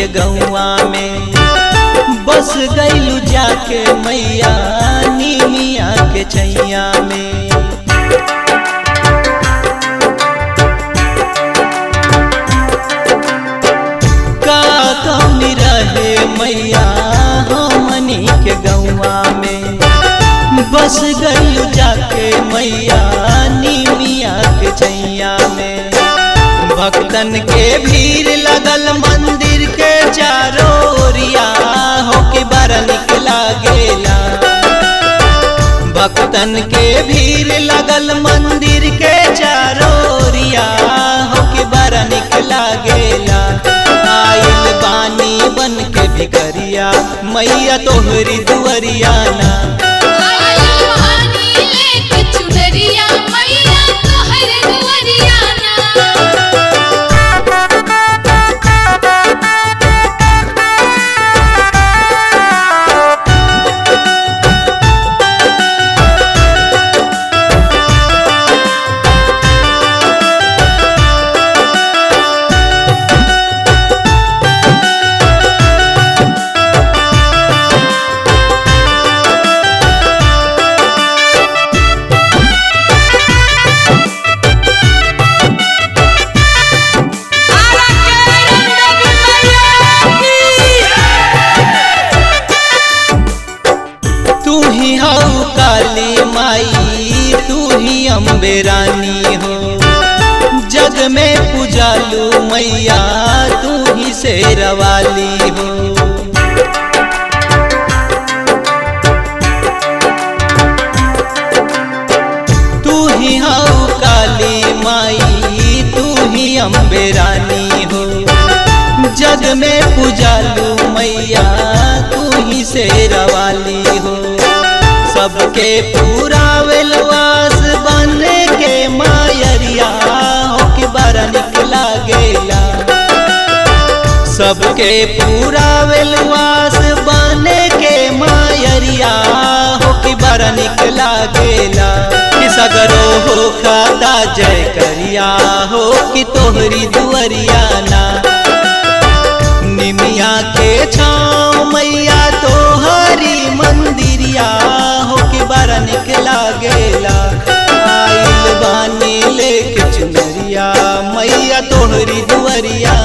के गौआ में बस गईलू जाके मैया नीमिया के छैया में का कौनी रहे मैया हमनी के गौआ में बस गईलू जाके मैया नीमिया के छैया में भक्तन के भीड़ लगल मंदिर के चारों ओरिया हो के बड़ा निक लागेला भक्तन के भीड़ लगल मंदिर के चारों ओरिया हो के बड़ा निक लागेला आइल बानी बन के भिखरिया मैया तोहरी दुअरिया ना आइल बानी लेके चुनरिया मैया तोहर दुआरिया ना तू ही हऊ काली माई तू ही अम्बे रानी हो जग में पूजालू मैया तू ही शेरवाली हो तू ही हऊ काली माई तू ही अम्बे रानी हो जग में पूजालू मैया तू ही शेरवाली हो सबके पूरा वेलवास बन के मायरिया हो के बड़ा निक लागेला सबके पूरा वेलवास बन के मायरिया हो के बड़ा निक लागेला कि सगरो हो खाता जय करिया हो कि तोहरी दुअरिया ना निमिया के छाँव मैया तोहरी मंदिरिया हो के बड़ा निक लागेला आइल बानी लेके चुनरिया मैया तोहरी दुअरिया